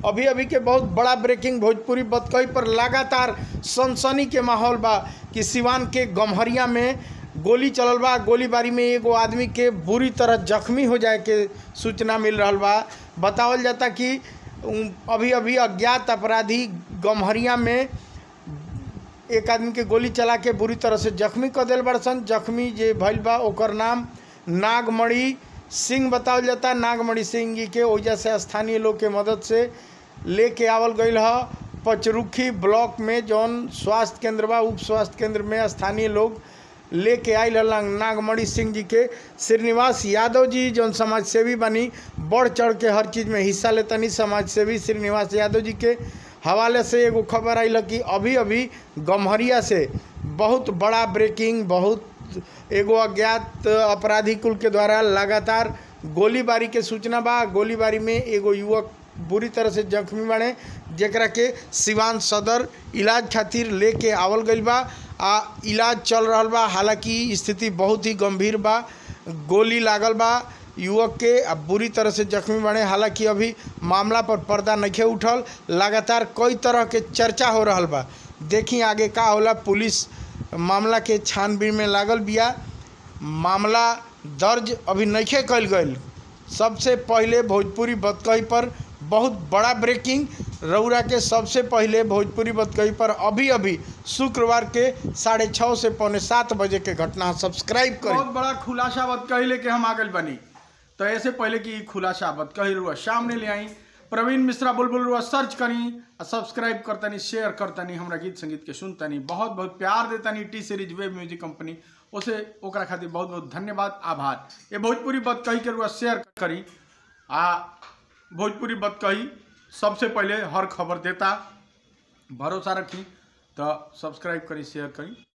अभी अभी के बहुत बड़ा ब्रेकिंग भोजपुरी बतकही पर लगातार सनसनी के माहौल बा कि सिवान के गम्हरिया में गोली चलल बा गोलीबारी में एगो आदमी के बुरी तरह जख्मी हो जाए के सूचना मिल रहल बा बतावल जाता कि उम, अभी अभी अज्ञात अपराधी गम्हरिया में एक आदमी के गोली चला के बुरी तरह से जख्मी कर दिल बड़सन जख्मी जे भइल बा ओकर नाम नागमणि सिंह बतावल जाता नागमणि सिंह जी के ओइजा से स्थानीय लोग के मदद से लेके आवल गईल ह पचरुखी ब्लॉक में जौन स्वास्थ्य केंद्र बा उप स्वास्थ्य केंद्र में स्थानीय लोग लेके आयल हलन नागमणि सिंह जी के श्रीनिवास यादव जी जौन समाज सेवी बनी बढ़ चढ़ के हर चीज़ में हिस्सा लेतनी समाज सेवी श्रीनिवास यादव जी के हवाले से एगो खबर आई कि अभी अभी गम्हरिया से बहुत बड़ा ब्रेकिंग बहुत एगो अज्ञात अपराधी कुल के द्वारा लगातार गोलीबारी के सूचना बा गोलीबारी में एगो युवक बुरी तरह से जख्मी बने जेकरा के सिवान सदर इलाज खातिर लेके आवल गईल बा आ इलाज चल रहल बा हालांकि स्थिति बहुत ही गंभीर बा गोली लागल बा युवक के आ बुरी तरह से जख्मी बने हालांकि अभी मामला पर पर्दा नइखे उठल लगातार कई तरह के चर्चा हो रहल बा देखी आगे का होला पुलिस मामला के छानबीन में लागल बिया मामला दर्ज अभी नइखे कल गईल सबसे पहले भोजपुरी बतकही पर बहुत बड़ा ब्रेकिंग रौरा के सबसे पहले भोजपुरी बतकही पर अभी अभी शुक्रवार के साढ़े छः से पौने सात बजे के घटना सब्सक्राइब करें बहुत बड़ा खुलासा बात कही लेके हम आगल बनी तो ऐसे पहले की खुलासा बात कही रुआ सामने ले आई प्रवीण मिश्रा बुलबुल रुआ सर्च करी और सब्सक्राइब करतनी शेयर करतनी हमरा गीत संगीत के सुनतनी बहुत बहुत प्यार देतनी T Series web music company उसे ओकरा खातिर बहुत बहुत धन्यवाद आभार ये भोजपुरी बात कही के रुआ शेयर करी आ भोजपुरी बात कही सबसे पहले हर खबर देता भरोसा रखी तो सब्सक्राइब करी शेयर करी